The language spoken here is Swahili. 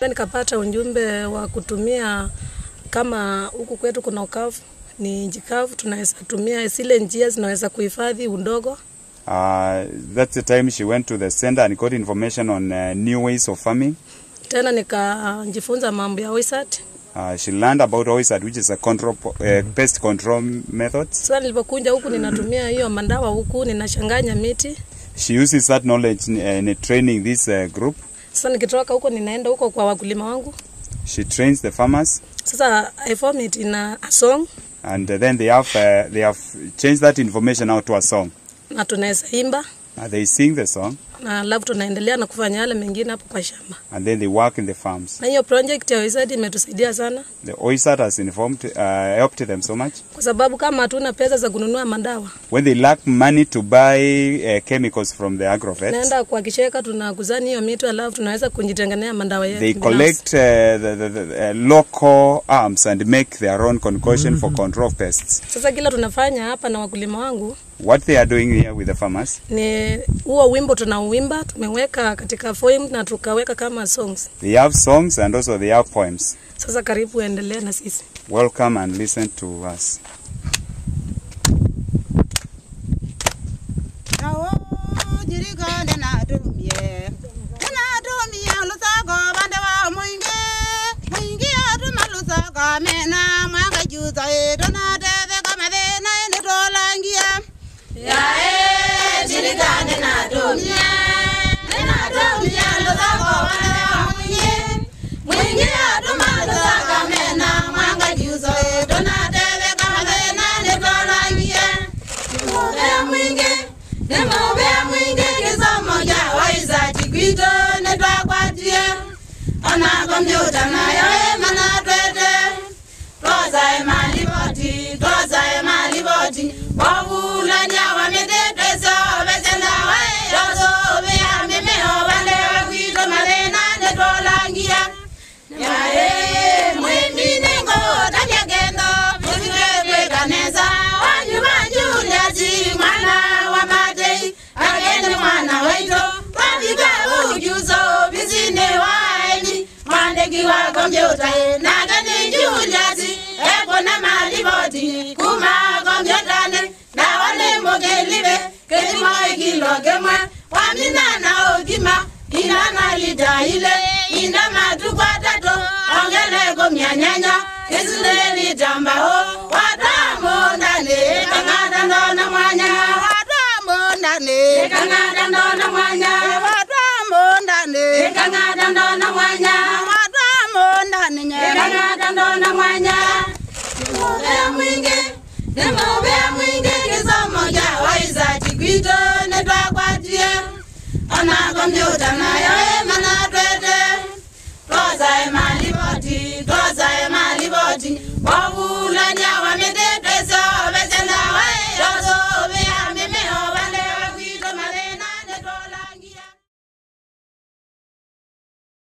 Nikapata ujumbe wa kutumia kama huku kwetu kuna ukavu, ni nchi kavu, tunaweza tumia zile njia zinaweza kuhifadhi udongo. Uh, that's the time she went to the center and got information on uh, new ways of farming. Tena nikajifunza mambo ya wizard. Uh, she learned about OISAD, which is a control, uh, pest control methods. Sasa nilipokuja huku ninatumia hiyo mandawa huku, ninachanganya miti. She uses that knowledge in, in training this uh, group. Sasa nikitoka huko ninaenda huko kwa wakulima wangu. She trains the farmers, Sasa I form it in a, a song and then they have uh, they have changed that information out to a song. na tunaweza imba Uh, they sing the song, na alafu tunaendelea na kufanya yale mengine hapo kwa shamba. and then they work in the farms. Na hiyo project ya wizard imetusaidia sana, The OISAD has informed, uh, helped them so much. kwa sababu kama hatuna pesa za kununua madawa, When they lack money to buy uh, chemicals from the agrovets, naenda kwa kisheka, tunakuzani hiyo miti, alafu tunaweza kujitengenea madawa yetu they binafsi. collect uh, the, the, the uh, local arms and make their own concoction for control of pests. Sasa kila tunafanya hapa na wakulima wangu What they are doing here with the farmers, ni huo wimbo tunauimba, tumeweka katika foim na tukaweka kama songs. they have songs and also they have poems. Sasa karibu endelee na sisi. Welcome and listen to us. Awo jirikane na tumie na tumie lusago bande wa mwingi mwingi atuma lusago mena mwanga juza edo na teve kama thina ene tolangia yae jirikane na tumie na tumie lusago bande wa mwingi mwingi atuma lusago mena mwanga juza edo na teve kama thina ene tolangia Nimobea mwingi, nimobea mwingi kisomo cha waizaji gwito netwakwatie ona kompyuta nayo emana twete twazae maliboti twazae maliboti wavulania wametetweso vesendawa erosovea mimeo vandewe gwito mathina netwolangia yae mwiminengo tavyagendo vivitwetwekaneza wanyuma juliasi mwana wa matei agende mwana waito twavika ujuzo visine waeni mwandiki wa kompyuta nagani juliasi ekona malivoti kuma kompyutane nawanemokelive kelimoikilo kemwe waminana ogima inana lita ile inda matuku atatu ongeleko myanyanya kisile litambao watamondane kang'ata ndona mwanya watamondane kang'ata ndona mwanya watamondane kang'ata ndona mwanya watamondane kang'ata ndona mwanya nimobea mwingi nimobea mwingi kisomo cha waizaji gwito netwakwatie ona kompyuta nayo emana twete twazae mali